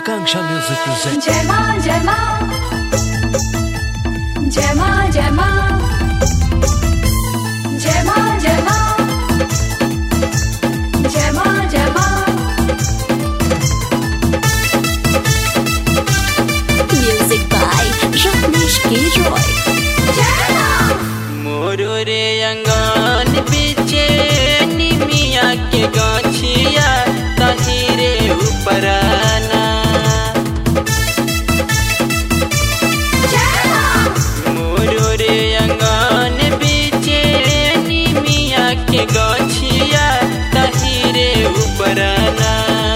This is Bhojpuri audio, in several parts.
Akanksha Music presents जय माँ जय माँ जय माँ जय माँ जय माँ जय माँ जय माँ जय माँ Music by Rajneesh K. Roy. जय माँ मोरो रे अंगन बीचे निमिया के गाछिया तहिरे उपराना जय माँ मोरो रे अंगन बीचे निमिया के गाछिया तहिरे उपराना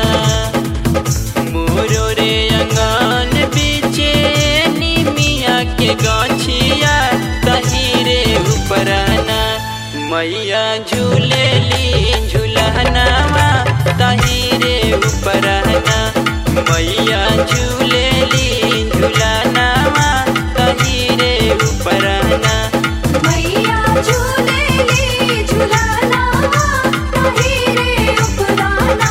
मोरो रे अंगन बीचे निमिया के गाछिया तहिरे उपराना मैया झूलेली झूलनावा तहिरे उपराना मैया झूलेली झूलनावा तहिरे उपराना मैया झूलेली झूलना तहिरे उपराना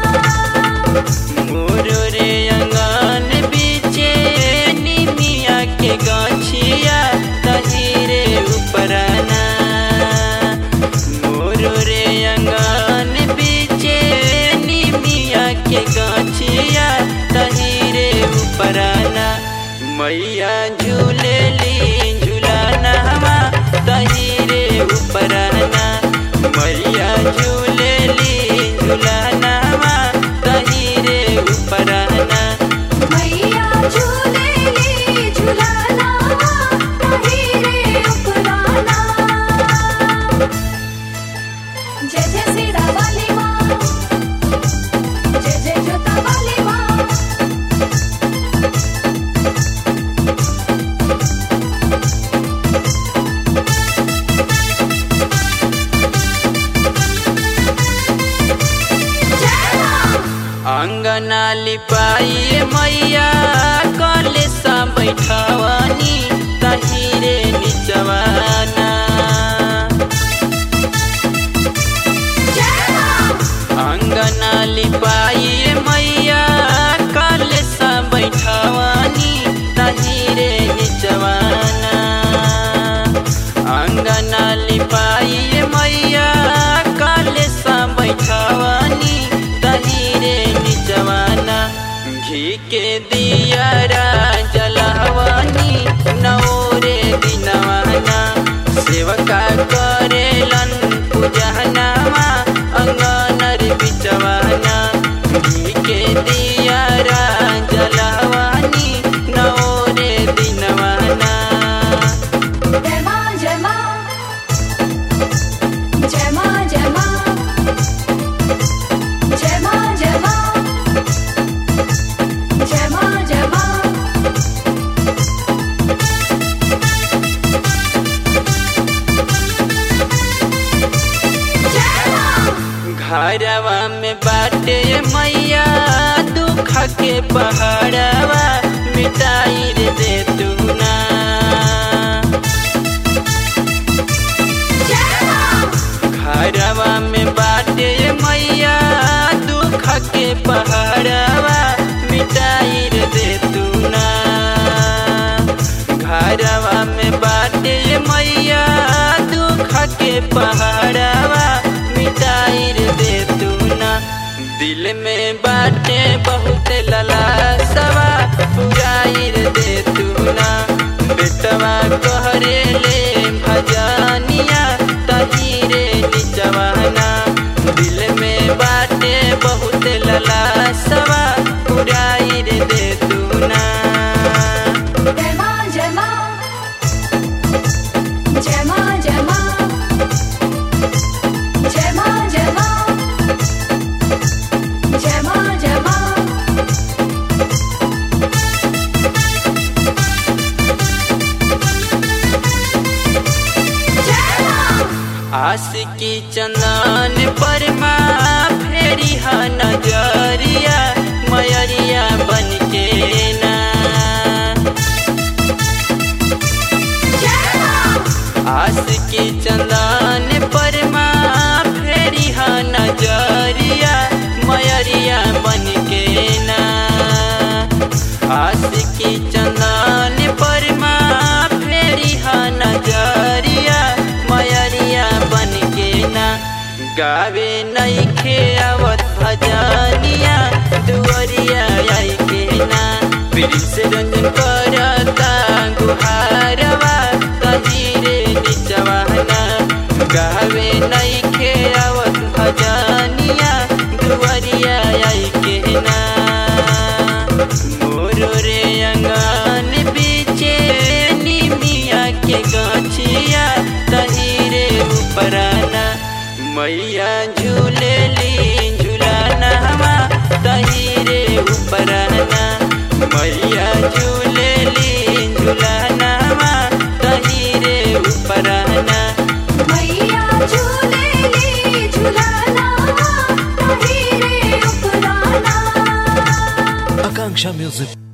मोरो रे अंगन बीचे निमिया के गाछिया तहिरे उपराना मोरो रे अंगन बीचे निमिया के गाछिया तहिरे उपराना मैया झूलेली झूलाना तहिरे उपराना मैया झूलेली झूलाना तहिरे उपराना मैया झूलेली झूलना तहिरे उपराना जय जय सीता वाली माँ जय जय जोता वाली माँ जय माँ अंगना लिपाई मैया कलेसा बैठवानी तहिरे निचवाना जय माँ अंगना लिपाई मैया कलेसा बैठवानी तहिरे निचवाना अंगना लिपाई मैया कलेसा बैठवानी तहिरे निचवाना घी के दियारा जलहवानी नौरे दिनवाना सेवका करेलन पूजनावा अंगनर बिचवाना घी के दियारा जलहवानी नौरे दिनवाना जय माँ जय माँ जय माँ जय माँ जय माँ जय माँ जय माँ जय माँ जय माँ घरवा में बाटे मैया दुख के पहाड़वा मिटाई रे दे तू ना जय माँ घरवा में बाटे मैया दुख के पहाड़वा मिटाई रे दे तू ना घरवा में बाटे मैया दुख के पहाड़वा मिटाई रे दे तू ना दिल में बाटे बहुत ललासवा पुराई रे दे तू ना बेटवा कहरे ले भजनिया तहीरे निचवाना दिल में बाटे बहुत ललासवा पुराई रे दे तू ना जय माँ जय माँ जय माँ जय माँ जय माँ जय माँ जय माँ जय माँ जय माँ आस की चंदन पर माँ फेरी हा नजरिया मयरिया बन के प्रिंस रंजन करता गुहारवा तहीरे निचवाना गावे नइखे आवत भजनिया दुवरिया आई के ना मोरो रे अंगन बीचे निमिया के गछिया तहीरे उपराना मैया झूलेली झूलाना हमा तहीरे उपराना मैया झूलेली झूलाना हमा तहीरे उपराना मैया झूलेली झूलाना ताही रे उपराना Akanksha Music